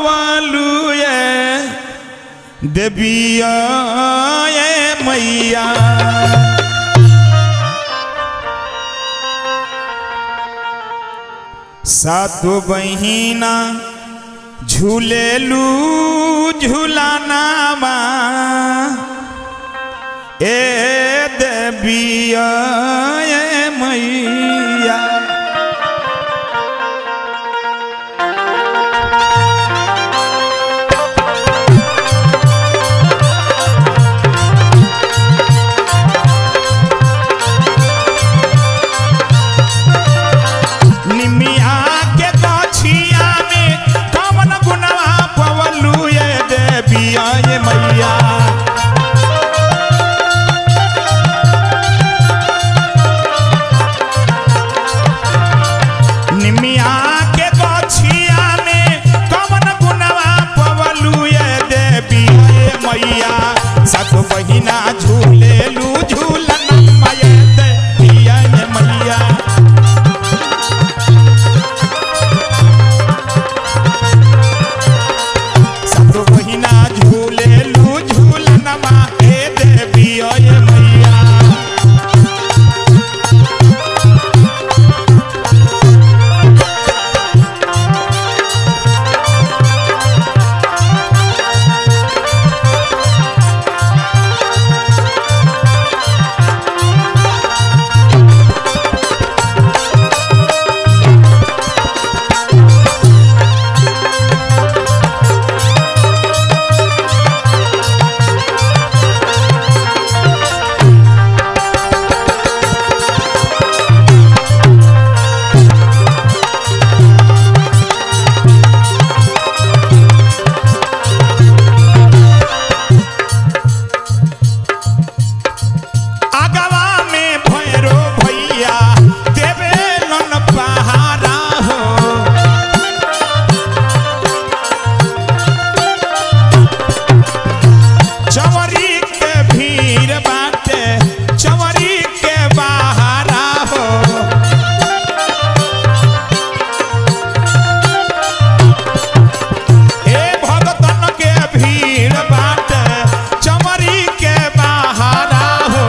पवलू ये देविया ये मैया सातो बहिना झूलेलू झूलानामा ए देविया ये मैया निमिया के गछिया में कवन गुनवा पवलू ये देविया ये मैया निमिया के गछिया में कवन गुनवा पवलू ये देविया ये मैया सत बहिना झूलेलू झूलन माये देविया ये मैया सब बहिना झूलेलू झूलनमा हे देवी ओए मैया आगवा में भैरो भैया देवे लन पहारा हो चवरी के भीड़ बाटे चवरी के बहारा हो ए भगतन के भीड़ बाटे चमरी के बहारा हो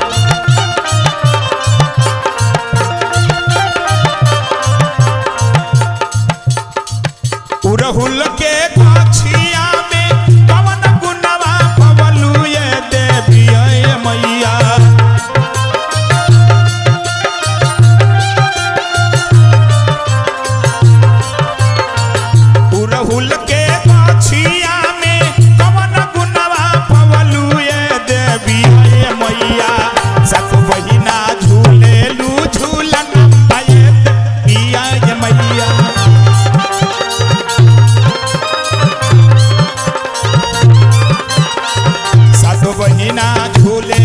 उड़हुल के गछिया में कवन गुनवा पवलू ये देवी ये मैया उड़हुल के गछिया में कवन गुनवा पवलू ये देवी ये मैया सत बहिना झूलेलू झूलन पाए देविया ये मैया सातो बहिना झूले